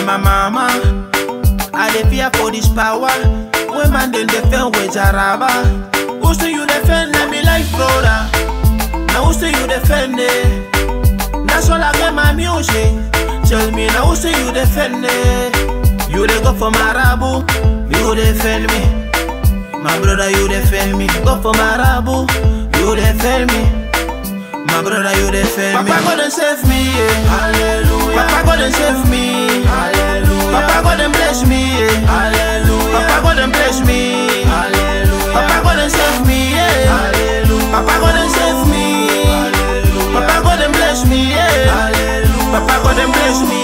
my mama. I dey fear for this power. When man then defend with Jaraba. Who say you defend? Let me life brother. Now who say you defend it? That's all I get my music. Tell me now who say you defend it? You dey go for Marabu, you defend me. My brother, you defend me. Go for Marabu, you defend me. My brother, you defend me. Papa God and save me, yeah. Hallelujah. Papa God and save me, Hallelujah. Papa God and bless me, yeah. Hallelujah. Papa God and bless me, Hallelujah. Papa God and save me, yeah. Hallelujah. Papa God and save me, Hallelujah. Papa God and bless me, yeah. Hallelujah. Papa God and bless me,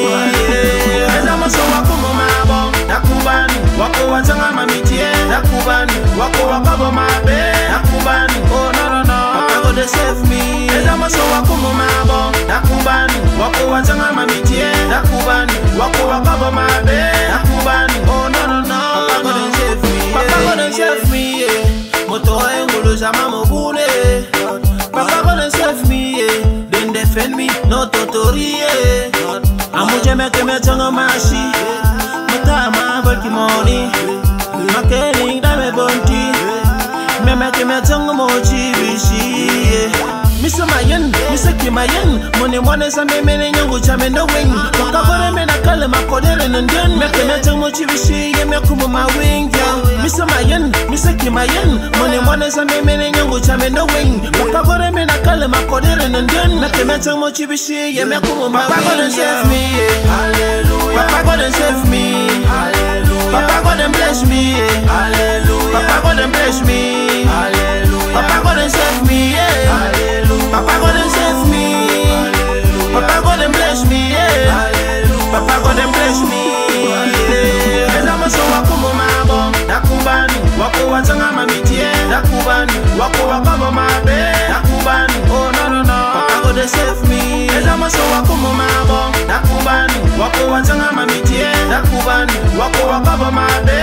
yeah. Eza maso wako mumabo, nakubani. Wako wachanga mamitie, nakubani. Wako wakabo mabe, nakubani. Oh no no no, Papa God and save me. Eza maso wako mumabo, nakubani. Wako wachanga mamitie, nakubani. Wako wakabo mabe, nakubani. Oh no no no, Papa God and save me. Papa God and save me, yeah. Moto engulu jama mobune. Papa God and save me, yeah. Then defend me, no totori, yeah. Amuje meke mechanga mashi. Mutama bulki money. Makeling dame bonti. Me meke mechanga mochi bishi, yeah. Misa mayen, misa kimayen Mune mwane sa me mene nyangu cha me no wing Waka bore me na kale makodere nenden Meke mechang mochi bishi ye me kumu ma wing yeah. Misa mayen, misa kimayen Mune mwane sa me mene nyangu cha me no wing Waka bore me na kale makodere nenden Meke mechang mochi bishi ye me kumu ma wing Papa God and save me yeah. Hallelujah Papa God and save me Hallelujah Papa God and bless me yeah. Hallelujah Papa God and bless me Hallelujah Papa God and save me yeah. Hallelujah Papa God and save me Hallelujah Papa God and bless me yeah. Hallelujah Papa God and bless me yeah. Eza maso wako mumabo Nakubani Wako wachanga mamitie Nakubani Wako wakabo mabe Nakubani Oh no no no Papa God and save me Eza maso wako mumabo Nakubani Wako wachanga mamitie Nakubani Wako wakabo mabe